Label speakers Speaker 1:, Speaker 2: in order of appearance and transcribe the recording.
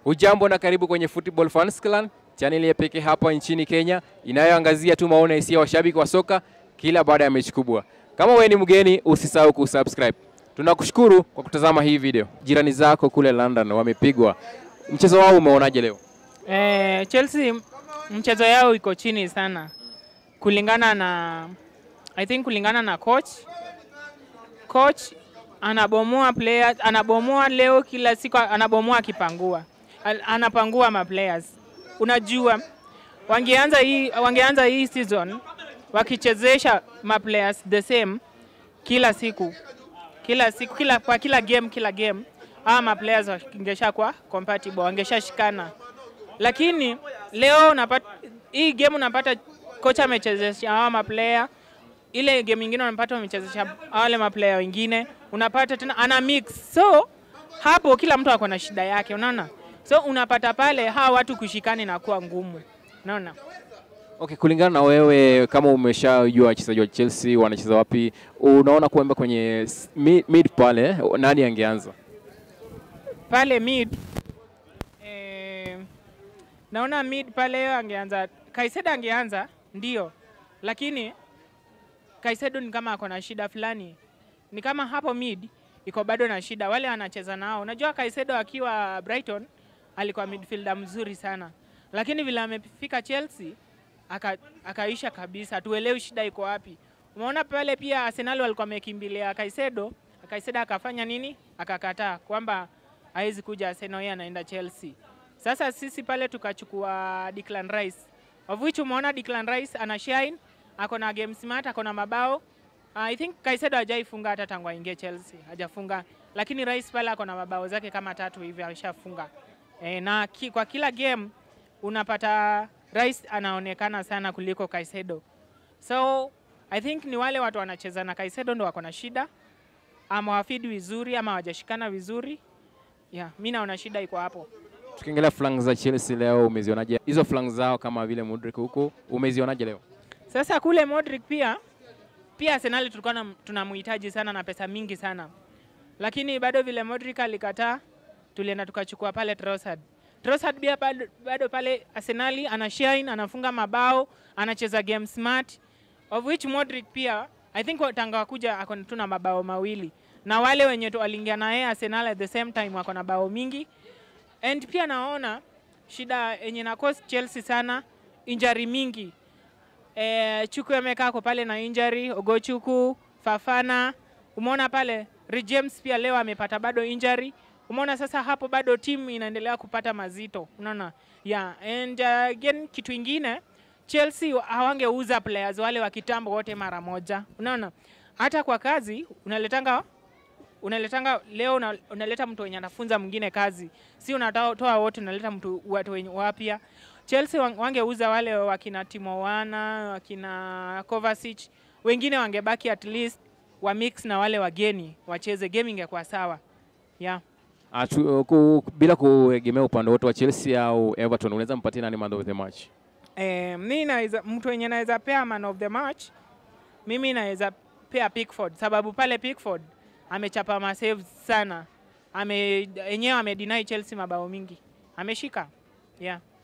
Speaker 1: Hujambo na karibu kwenye Football Fans Clan, chaneli ya pekee hapa nchini Kenya inayoangazia tu maono hisia washabiki wa soka kila baada ya mechi kubwa. Kama wewe ni mgeni, usisahau kusubscribe. Tunakushukuru kwa kutazama hii video. Jirani zako kule London wamepigwa. Mchezo wao umeonaje leo?
Speaker 2: Eh, Chelsea mchezo yao iko chini sana kulingana na I think kulingana na coach. Coach anabomoa players, anabomoa leo kila siku anabomoa akipangua. Al- Anapangua ma players. Unajua wangeanza hii wangeanza hii season wakichezesha ma players the same kila siku kila siku kila kwa kila game kila game ama ma players wangesha kwa compatible wangeshashikana lakini leo unapata hii game unapata kocha amechezesha hawa maplayer, ile game nyingine unapata amechezesha wale maplayer wengine, unapata tena ana mix, so hapo kila mtu ako na shida yake, unaona, so unapata pale hawa watu kushikana na kuwa ngumu, unaona.
Speaker 1: Okay, kulingana na wewe kama umeshajua wachezaji wa Chelsea wanacheza wapi, unaona kwamba kwenye s- mid, mid pale nani angeanza?
Speaker 2: pale mid eh, naona mid pale angeanza Kaisedo angeanza ndio, lakini Kaisedo ni kama ako na shida fulani, ni kama hapo mid iko bado na shida, wale anacheza nao. Unajua Kaisedo akiwa Brighton alikuwa midfielder mzuri sana, lakini vile amefika Chelsea aka, akaisha kabisa, tuelewi shida iko wapi. Umeona pale pia Arsenal walikuwa wamekimbilia Kaisedo, Kaisedo akafanya nini? Akakataa kwamba hawezi kuja Arsenal, yeye anaenda Chelsea. Sasa sisi pale tukachukua Declan Rice, of which umeona Declan Rice ana shine, ako na game smart, ako na mabao. I think Kaisedo hajaifunga hata tangu aingie Chelsea, hajafunga, lakini Rice pale ako na mabao zake kama tatu hivi ameshafunga. E, na ki, kwa kila game unapata Rice anaonekana sana kuliko Kaisedo. So I think ni wale watu wanacheza na Kaisedo ndo wako na shida, ama wafidi vizuri ama hawajashikana vizuri. Yeah, mi naona shida iko hapo.
Speaker 1: Tukiangalia flank za Chelsea leo umezionaje? Hizo flank zao kama vile Mudrik huko umezionaje leo?
Speaker 2: Sasa kule Modric pia pia Arsenal tulikuwa na- tunamhitaji sana na pesa mingi sana, lakini bado vile Modric alikataa, tulienda tukachukua pale Trossard. Trossard pia bado, bado pale Arsenal ana shine, anafunga mabao, anacheza game smart, of which Modric pia I think wa- tanga wakuja ako tu na mabao mawili, na wale wenye tu waliingia na yeye Arsenal at the same time wako na bao mingi and pia naona shida yenye na cause Chelsea sana injury mingi eh, Chuku amekaa kwa pale na injury, Ogochuku, Fafana. Umeona pale Reece James pia leo amepata bado injury. Umeona sasa hapo bado timu inaendelea kupata mazito. Unaona? Yeah, and uh, again kitu ingine Chelsea hawangeuza players wale wa kitambo wote mara moja. Unaona? Hata kwa kazi unaletanga unaletanga leo una, unaleta mtu wenye anafunza mwingine kazi, si unatoa wote, unaleta mtu watu wenye wapya. Chelsea wang- wangeuza wale wakina Timo Werner, wakina Kovacic, wengine wangebaki at least wa mix na wale wageni wacheze, game ingekuwa sawa yeah.
Speaker 1: Atu, ku, bila kuegemea upande wote wa Chelsea au Everton, unaweza mpatie nani man of the match?
Speaker 2: Eh, mi naweza mtu wenye naweza pea man of the match, mimi naweza pea Pickford sababu pale Pickford amechapa masaves sana, ame yenyewe amedeny Chelsea mabao mingi, ameshika yeah.